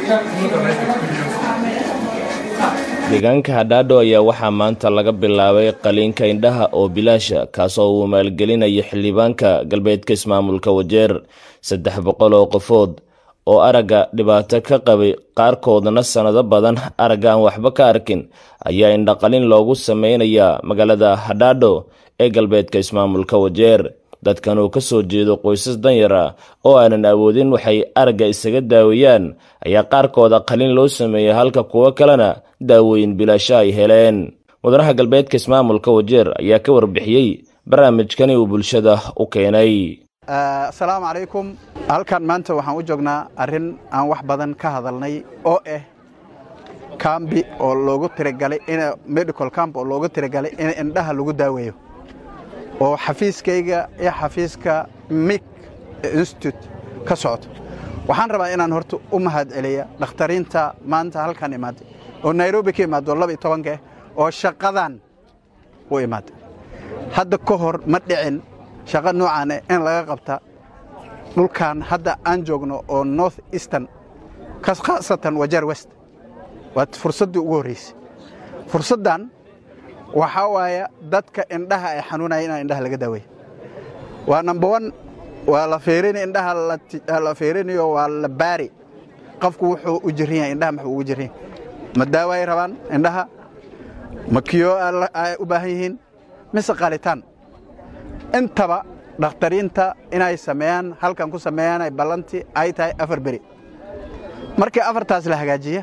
deegaanka hadhaadho ayaa waxaa maanta laga bilaabay qaliinka indhaha oo bilaasha kaasoo uu maalgelinayo xildhibaanka galbeedka ismaamulka wajeer saddex boqol oo qofood oo aragga dhibaato ka qabay qaarkoodna sannado badan aragga aan waxba ka arkin ayaa indhaqalin loogu sameynayaa magaalada hadhaadho ee galbeedka ismaamulka wajeer dadkan uu ka soo jeedo qoysas danyar ah oo aanan awoodin waxay aragga isaga daaweeyaan ayaa qaarkooda qalin loo sameeyey halka kuwo kalena daawooyin bilaasho ay heleen mudanaha galbeedka ismaamulka wajeer ayaa ka warbixiyey barnaamijkani uu bulshada u keenay asalaamu calaykum halkan maanta waxaan u joognaa arrin aan wax badan ka hadalnay oo ah kambi oo loogu tiragalay in medical camp oo loogu tiragalay in indhaha lagu daaweeyo oo xafiiskayga iyo xafiiska mik institute ka socdo waxaan rabaa inaan horta u mahad celiya dhakhtariinta maanta halkan imaaday oo nairobi ka imaado laba iyo tobankaah oo shaqadan u imaaday hadda ka hor ma dhicin shaqo noocaane in laga qabta dhulkan hadda aan joogno oo north eastern khaasatan wajeer west waa fursaddii ugu horraysay fursaddan waxaa waaya dadka indhaha ay xanuunaya inaan indhaha laga daaweeyo waa number one waa la fiirini indhaha la fiirinayo waa la baari qofku wuxuu u jiran yahay indhaha muxuu ugu jiran yahay ma daawo ay rabaan indhaha ma kiyo ay u baahan yihiin mise qalitaan intaba dhakhtariinta inay sameeyaan halkan ku sameeyaan ay ballantii ay tahay afar beri markii afartaas la hagaajiya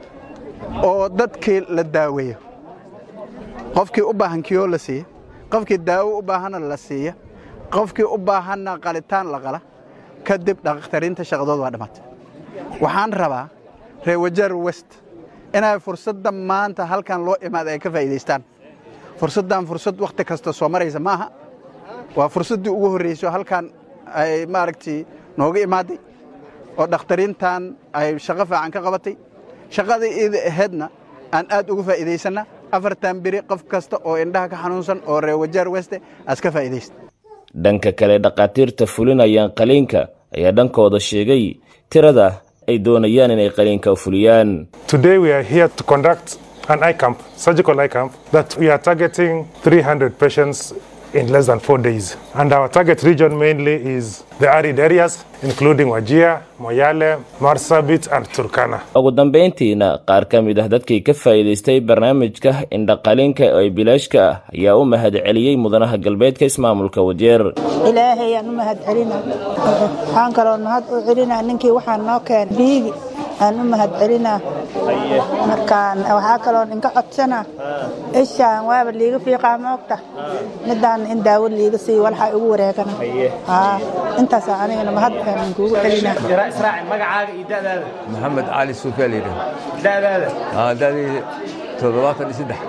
oo dadkii la daaweeyo qofkii u baahan kiyoo la siiya qofkii daawo u baahanna la siiya qofkii u baahanna qalitaan la qala kadib dhakhtariinta shaqadood waa dhammaatay waxaan rabaa reer wajeer west inay fursadda maanta halkan loo imaada ay ka faa'iidaystaan fursaddan fursad wakhti kasta soo maraysa ma aha waa fursaddii ugu horrayso halkan ay maaragtii nooga imaaday oo dhakhtariintan ay shaqo fiican ka qabatay shaqadii iida ahaydna aan aad uga faa'iidaysanna afartan beri qof kasta oo indhaha ka xanuunsan oo reer wajeer weste aas ka faa'iidaysta dhanka kale dhakhaatiirta fulinayaan qaliinka ayaa dhankooda sheegay tirada ay doonayaan inay qaliinka fuliyaan Today we are here to conduct an eye camp, surgical eye camp, that we are targeting 300 patients in less than four days. And our target region mainly is the arid areas, including Wajir, Moyale, Marsabit, and Turkana. ugu dambayntiina qaar ka mid ah dadkii ka faa'iidaystay barnaamijka indhaqalinka ee bilaashka ah ayaa u mahad celiyey mudanaha galbeedka ismaamulka wajeer ilaahay aan u mahad celina waxaan kaloo mahad u celinaa ninkii waxaan noo keenay biigi aan u mahad celinaa markaan waxaa kaloo inka codsana ishaan waaba liiga fiiqaa moogta midaan in daawo liiga siiyo walxaa igu wareegana haa intaasaa anigana mahad aan kuugu celinaa magacaaga iyo da'daada maxamed cali suufiyaa la yidhaha da'daada aa da'dii toddobaatan iyo saddex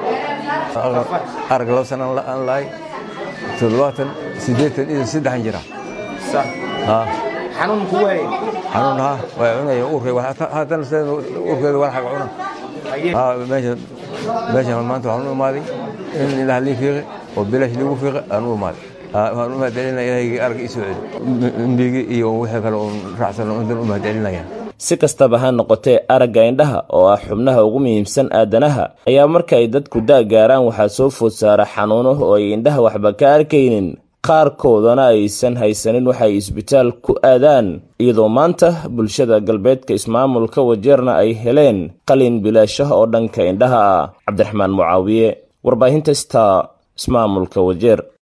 arag laba sana aan lahay toddobaatan siddeetan iyo saddexan jira haa xanuun kugu hayay xanuun haa way cunaya uurkay haatan uurkeeda walxaga cuna haa meeshan meeshan maanta waxaan u imaaday in ilaah lii fiiqi oo bilaash liigu fiiqi aan u imaaday waxaan u mahadcelinaya ilaahayga arag ii soo celi mbigi iyo wixii kale oon raacsan intan u mahadcelinaya si kastaba ha noqotee aragga indhaha oo ah xubnaha ugu muhiimsan aadanaha ayaa marka ay dadku da' gaaraan waxaa soo food saara xanuuno oo ay indhaha waxba ka arkaynin qaarkoodana aysan haysanin waxay isbitaal ku aadaan iyadoo maanta bulshada galbeedka ismaamulka wajeerna ay heleen qalin bilaashah oo dhanka indhaha ah cabdiraxmaan mucaawiye warbaahinta star ismaamulka wajeer